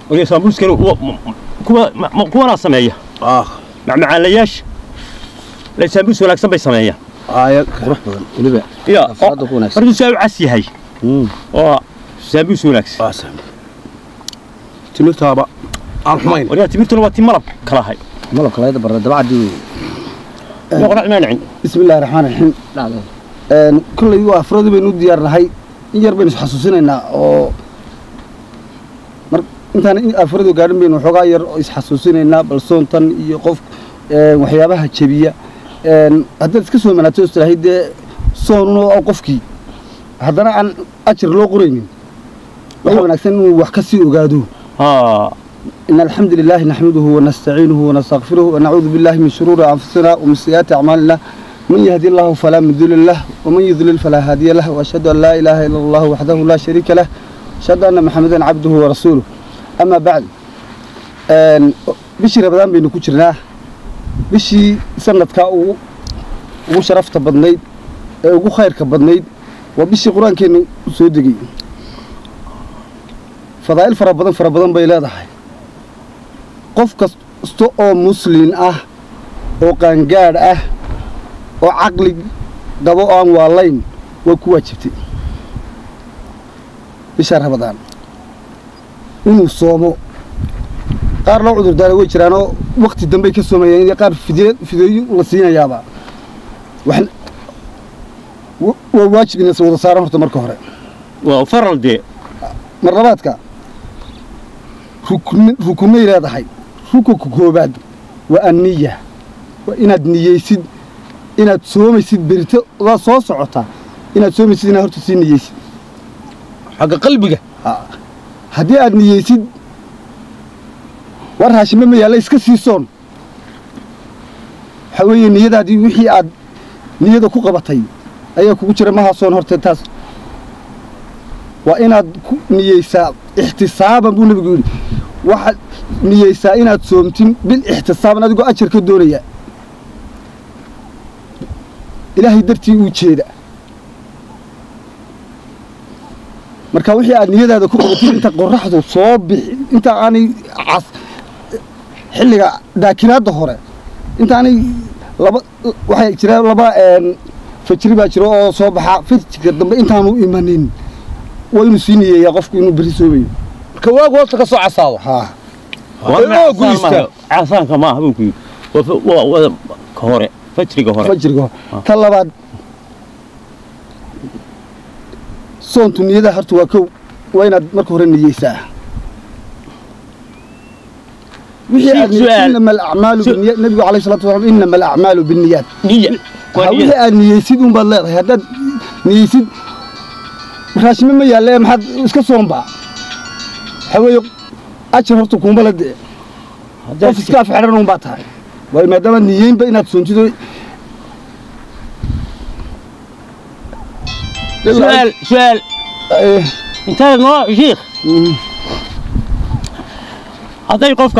waliya sambuuskani kuwa ma- ma- kuwanaa sameeya ah macmacaanlayaasha la sambuus wanaagsan bay sameeyaan aaya qurux badan weliba ya Afaada ku wanaagsan. markuu saa u cas yahay oo sambuus wanaagsan waa sam timirtaaba aan xumayn waliya timirtuna waa ti malab kalahay malabka laga barra dabacdii noqonac maa nicin بسم الله الرحمن الرحيم een kullay waa afradi baynu u diyaarnahay in yar baynu isxasuusinaynaa oo mar intaan in afradu gaadhin baynu waxoogaa yar oo isxasuusinaynaa bal soontan iyo qof een waxyaabaha jebiya een haddaad iska soo manaato istirahay dee soonun oo qofkii haddana aan ajar loo qoraynin waxa wanaagsan inuu wax ka sii ogaado ها إن الحمد لله نحمده ونستعينه ونستغفره ونعوذ بالله من شرور أنفسنا ومن سيئات أعمالنا من يهدي الله فلا مضل له ومن يضلل فلا هادي له وأشهد أن لا إله إلا الله وحده لا شريك له أشهد أن محمدا عبده ورسوله أما بعد een bishii rabadaan baynu ku jirnaa bishii sanadkaa ugu ugu sharafta badnayd ee ugu khayrka badnayd waa bishii qur-aankeenu soo degay fadaa'il fara badan fara badan bay leedahay qof kasta oo muslin ah oo qaangaadh ah oo caqli qabo oo aan waalayn way ku waajibtay bisha rabadaan inuu soomo qaar loo cudurdaara way jiraanoo wakti dambey ka soomayeen iyo qaar fidye fideeyo la siinayaaba waxna wa- waa waajib inay wada saaran horta marka hore وفرل دي mar labaadka rukn rukunay leedahay rukunka koobaad waa anniya waa inaad niyeysid inaad soomaysid berito waa soo socotaa inaad soomaysid inaad horta sii niyeysid xagga qalbiga haddii aad niyeysid war raashime ma yaalla iska sii soon waxaa weeye niyadaadii wixii aad niyada ku qabatay ayaa kugu jira maha soon horte taas waa inaad ku niyeysaa ixtisaaban buu nebigu yidhi waxaad niyeysaa inaad soomtin bil ixtisaaban adigoo ajar ka doonaya ilaahay dartii uu jeeda marka wixii aad niyadaada ku qabatid inta qoraxdu soo bixi inta aanay cas xilliga daakiraadda hore intaanay laba waxaa jira laba een, fajri baa jiro oo soo baxa fajriga dambe intaanu imanin waa inuu sii niyeeyaa qofku inuu beri soomayo marka waagu hoosta ka soo casaado haa oo guysta. عفانك ما هو كي و كهورة فجري كهورة fajriga ta labaad soontu niyada horta waa kow waa inaad marka hore niyeysaa wixii aad Su'aal. niyeysid inama alacmaalu Su- binniyaat nebigu calayhi salaatu wasalaam inama alacmaalu binniyaat نية Ha, wixii aad niyeysid un baad leedahay haddaad niyeysid raashime ma yaalle maxaad iska soonbaa waxaa weeye ajar horta kuuma la dee qof iska af xidhan un baa tahay waayo maadaama niyeynba inaad soontido سؤال سؤال Eh, انت نوع شيخ mm, hadday qofka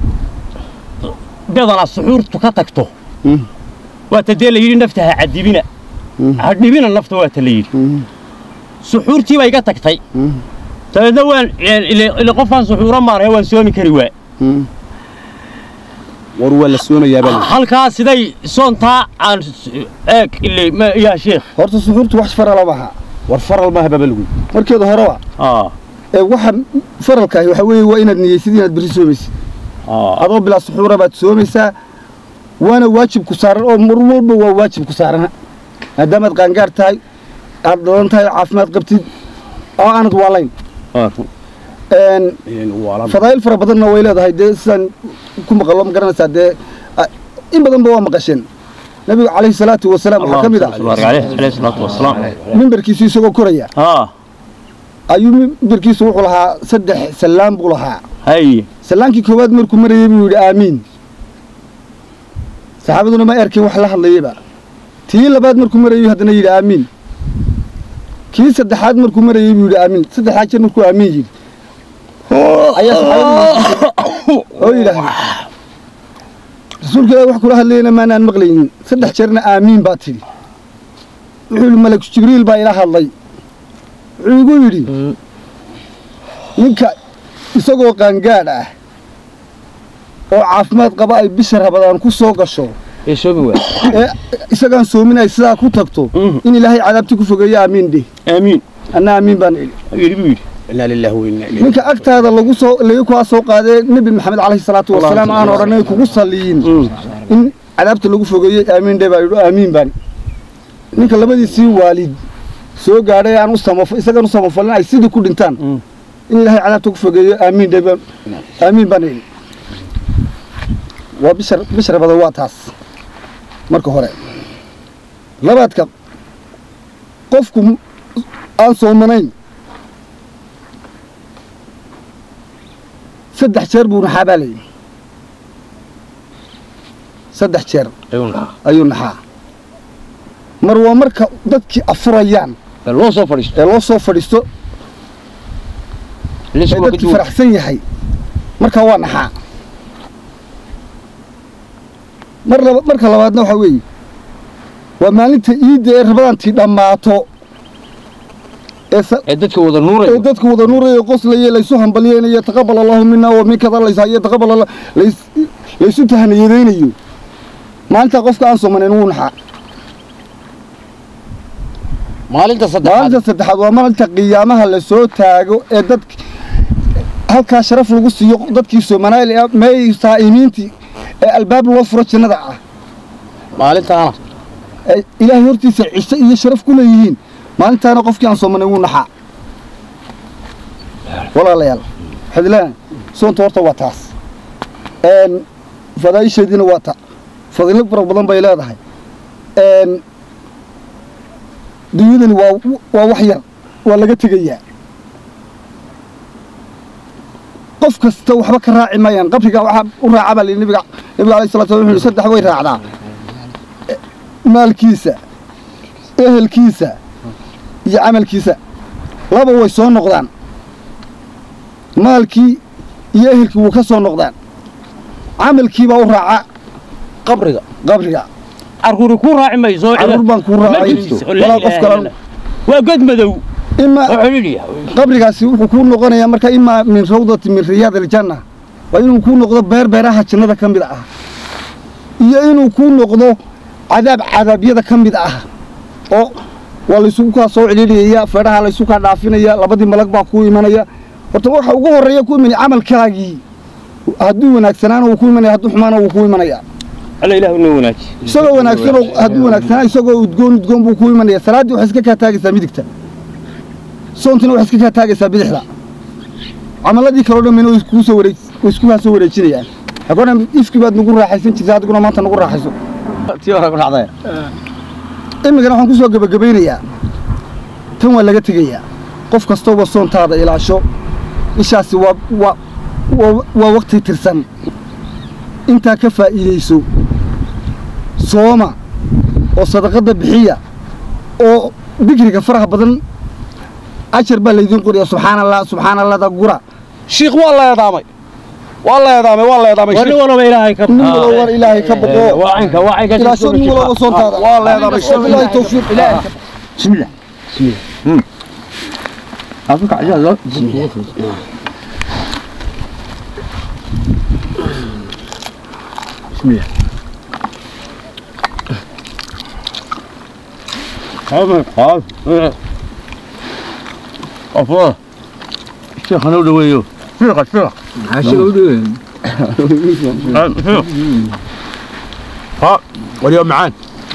bedana suxuurtu ka tagto mm, waata dee la yidhi nafta ha cadibina mm, ha dhibina nafta waata la yidhi mm, suxuurtii bay iga tagtay mm, dabeedna waan ile ile qofkaan suxuuro maaraya waan soomi kari waa mm. war waa la soomayaa baa halkaa siday soontaa aan eeg ile ma- yaa sheekh horta suxuurtu wax farala maaha war faral maaha baba lagu markeeda horeba aa ee waxa faralkaahi waxaa weeye waa inaad niyeysid inaad beri soomaysid aa adoo bilaa suxuura baad soomaysaa waana waajib ku saaran oo mar walba waa waajib ku saaran maadaamaad qaangaar tahay aad dhalan tahay caafimaad qabtid oo aanad waalayn Een, waalan fadaa'il fara badanna way leedahay dee sidaan ku maqalo ma garanaysaa dee a- in badanba waa maqasheen nabigu calayhi salaatu wasalaam waxaa ka mid ah alayhi salaatu wasalaam mimbarkiisu isagoo koraya aa ayuu mimbarkiisu wuxuu lahaa saddex sallaan buu lahaa hay sallaankii koowaad markuu marayay buu yidhi aamiin saxaabaduna ma erkin wax la hadlayaba tii labaad markuu marayay haddana yidhi aamiin kii saddexaad markuu marayay buu yidhi aamiin saddexaad jeer markuu aamiin yidhi ayaa saxaabadu oo yidhaahday rasuulka ilaahi wax kula hadlayana maanaan maqlaynin saddex jeerna aamiin baa tidhi wuxuu yidhi malak jibriil baa ila hadlay wuxuu igu yidhi ninka isagoo qaangaadh ah oo caafimaad qaba ay bisha rabadaan ku soo gasho ee soomi waa ee isagaan soomin ay sidaa ku tagto Mhm. in ilaahay cadaabti ku fogeeyo aamiin dheh aamiin anna aamiin baan idhi yidhi buu yidhi inaa lilaahi wa innaa ilayhi ninka agtaada lagu soo laga kaa soo qaadee nebi maxamed calayhi salaatu wasalaam aan odhanay kugu saliyin in cadaabta lagu fogeeyey aamiin dheh baa yidhi aamiin baan ninka labadiisii waalid soo gaadhay aan u samafo isagaan u samafalin ay sidii ku dhintaan Mm. in ilaahay cadaabta ku fogeeyo aamiin dheh baan aamiin baan idhi waa bishar bishar badan waa taas marka hore labaadka qofku m- aan soomanayn saddex jeer buu naxaa baa layidhi saddex jeer ayuu naxaa mar waa marka dadkii afurayaan ee loo soo fadhiisto ee loo soo fadhiisto ee liisku waa ka dadkii duwan faraxsan yahay markaa waa naxaa mar laba marka labaadna waxaa weeye waa maalinta iidda ee rabadaantii dhammaato ee sa- ee dadka wada ee nuuraya dadku wada nuuraya qoslaya laysu hambalyeynayo taqabal allahu mina wa minkada layshayo taqabal alla lays laysu tahniyadaynayo maalinta qofka aan soomanayn wuu naxaa maalinta saddexaad maalinta saddexaad waa maalinta qiyaamaha la soo taago ee dad halkaa sharaf lagu siiyo dadkii soomanaayl ee meey saa'imiintii ee albaab loo furo jannada ah maalintaana ee ilaahay hortiisa ciise iyo sharaf ku leeyihiin maalintaana qofkii aan soomanayn wuu naxaa walaalayaal waxaad leedahay soonta horta waa taas een fadaa'isheediina waa ta fadilo fara badan bay leedahay een dunyadani waa waa wax yar waa laga tegayaa qof kasta waxba ka raaci maayaan qabriga waxaa u raaca baa layidhi nabiga nabiga alayhi salatu wasallam wuxuu yidhi saddex way raacdaa E- maalkiisa ehelkiisa iyo camalkiisa laba way soo noqdaan maalkii iyo ehelkii wuu ka soo noqdaan camalkii baa u raaca qabriga qabriga carruuri kuu raaci mayso carruur baan kuu ma raacay jirto walaa qof kale waa god madow ima oo xidhiidhiya qabrigaasi wuxuu kuu noqonayaa marka imaa min rawdati min riyaad aljanna waa inuu kuu noqdo beer beeraha jannada ka mid ah iyo inuu kuu noqdo cadaab cadaabyada ka mid ah oo waa laysugu kaa soo celiliyaya feedhaha laysu kaa dhaafinaya labadii malag baa kuu imanaya horta waxa ugu horreeya ku imanaya camalkaagii hadduu wanaagsanaana wuu ku imanaya hadduu xumaana wuu ku imanaya alla ilaahu noo wanaaji isagoo wanaagsan oo hadduu wanaagsanaa isagoo udgoon udgoon buu ku imanaya salaaddii waxay iska kaa taagaysaa midigta soontina waxay iska kaa taagaysaa bidixda camaladii kaloo dhammayna way kuu soo wareej way isku kaa soo wareejinayaan hagoona ifkii baad nagu raaxaysan jirtay adiguna maanta nagu raaxayso tii hore ku dhacday imikana waxaan ku soo gebagabaynayaa tan waa laga tegayaa qof kastooba soontaada ilaasho ishaasi waa waa waa waa waqti tirsan intaa ka faa'iidayso sooma oo sadaqadda bixiya oo dikriga faraha badan ajar baa laydiin qoriya subxaana allah subxaana allahda gura shiikh waa la eedaamay waa la eedaamay waa la eedaamay waa nin walba ilaahay ka nin walba war ilaahay ka boqo waa caynka waa caynka ilaasho nin walba soontaada waa la eedaamay oo ilaahay tawfiiq بسم الله بسم الله أفك عجاز بسم الله بسم الله هذا خلاص أفضل الشيخ أنا ودويه فيق فيق فيق ها واليوم معان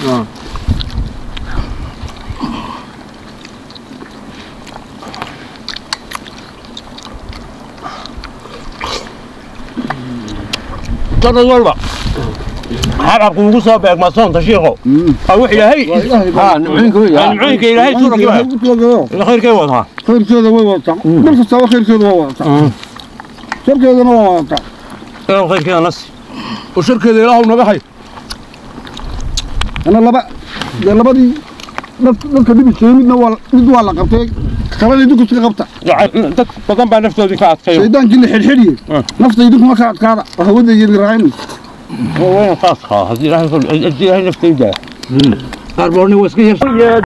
sanad walba xabxabku ugu soo beegma soonta shiikho waa wix ilaahay nimcooyinka ilaahay suuraki khayrkay wadaa khayrkeeda way wadataa mar kastaaba khayrkeeda waa wadataa sharkeedana waa wadataa inuu khayrkeeda nasi oo sharkeeda ilaahu naga hay ana laba dee labadii dad- dadka dhibisay midna waa mid waa la qabtay kalena idinku iska qabta dad badan baa naftoodii ka adkayo shaydaankii la xidhxidhiye nafta idinkuma ka adkaada oo hawada iyo raacaymaysa waa saas haa haddii ilaahay naftayda qaar boorni waa iska yar